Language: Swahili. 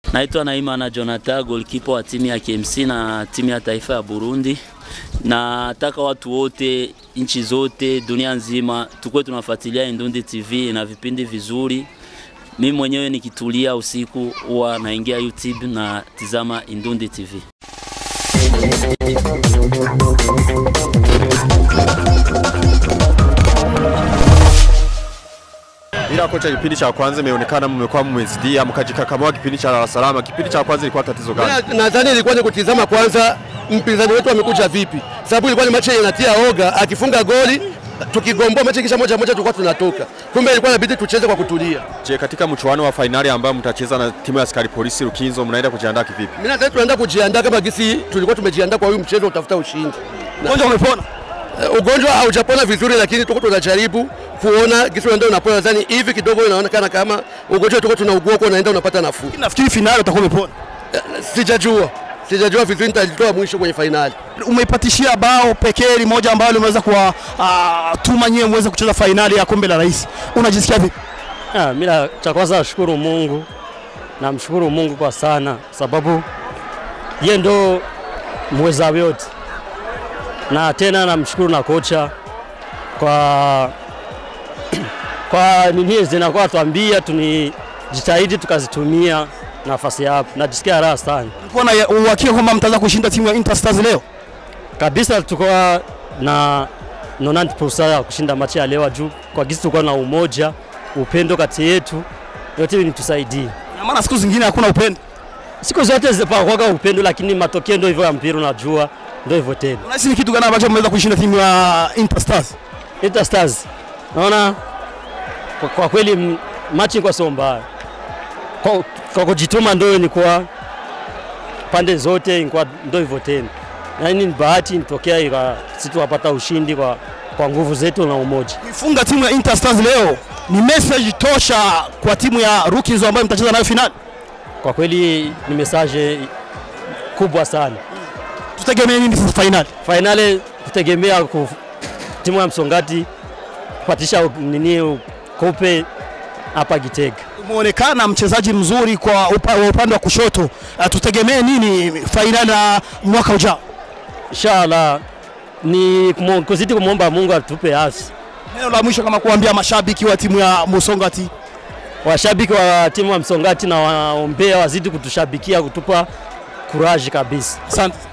Naitwa Naimana Jonathan, goalkeeper wa timu ya KMC na timu ya taifa ya Burundi. Nataka watu wote nchi zote dunia nzima tukuwe tunafuatilia Indundi TV na vipindi vizuri. Mimi mwenyewe nikitulia usiku huwa naingia YouTube na tizama Indundi TV. Ila kocha, kipindi cha kwanza imeonekana mmekuwa mmezidia mkajikakamua kipindi cha Dar es Salaam. Kipindi cha kwanza ilikuwa tatizo gani? Na- Nadhani ilikuwa ni kutizama kwanza mpinzani wetu amekuja vipi, sababu ilikuwa ni mechi yenye inatia oga. Akifunga goli tukigomboa mechi kisha moja moja tulikuwa tunatoka, kumbe ilikuwa inabidi tucheze kwa kutulia. Je, katika mchuano wa fainali ambayo mtacheza na timu ya askari polisi Rukinzo, mnaenda kujiandaa kivipi? Mimi nadhani tunaenda kujiandaa kama gisi tulikuwa tumejiandaa kwa huyu mchezo utafuta ushindi. Ugonjwa umepona? Eh, Ugonjwa haujapona vizuri, lakini tuko tunajaribu kuona gisi unaenda unapona. Nadhani hivi kidogo inaonekana kama ugonjwa tuko tunaugua huko unaenda unapata nafuu. Nafikiri finali utakuwa umepona. Eh, Sijajua, sijajua vizuri, nitalitoa mwisho kwenye fainali. Umeipatishia bao pekee moja ambalo limeweza kuwa uh, tuma nyewe muweze kucheza fainali ya kombe la rais. Unajisikia vipi? Ah, mimi la- cha kwanza nashukuru Mungu, namshukuru Mungu kwa sana, sababu ye ndo mweza yote, na tena namshukuru na kocha kwa kwa nini zinakuwa tuambia tunijitahidi tukazitumia nafasi hapo, najisikia raha sana Ulikuwa na uhakika kwamba mtaweza kushinda timu ya Interstars leo? kabisa. Tuko na 90% ya kushinda machi ya leo juu kwa gisi tulikuwa na umoja, upendo kati yetu, yote nitusaidie Na maana siku zingine hakuna upendo. siku zote zipakwaga upendo, lakini matokeo ndio hivyo ya mpira, unajua ndio hivyo tena. Unahisi ni kitu gani ambacho mmeweza kushinda timu ya Interstars? Inter Stars naona kwa, kwa kweli m- machi kwa sio mbaya kwa, kwa kujituma ndio ni kwa pande zote ni kwa ndio hivyo tena, yaani ni bahati nitokea ika sisi tukapata ushindi kwa, kwa nguvu zetu na umoja. Kuifunga timu ya Interstars leo ni message tosha kwa timu ya Rookies ambayo mtacheza nayo finali. Kwa kweli ni message kubwa sana. Tutegemee nini sasa finali? Fainali kutegemea ku, timu ya Msongati kupatisha u- nini kope hapa Gitega. Umeonekana mchezaji mzuri kwa upa, wa upande wa kushoto. Uh, tutegemee nini fainali ya mwaka ujao? Inshallah ni kumo- kuzidi kumwomba Mungu atupe afya. Neno la mwisho kama kuambia mashabiki wa timu ya Musongati. Washabiki wa timu ya Msongati na waombea wazidi kutushabikia kutupa kuraji kabisa. Asante.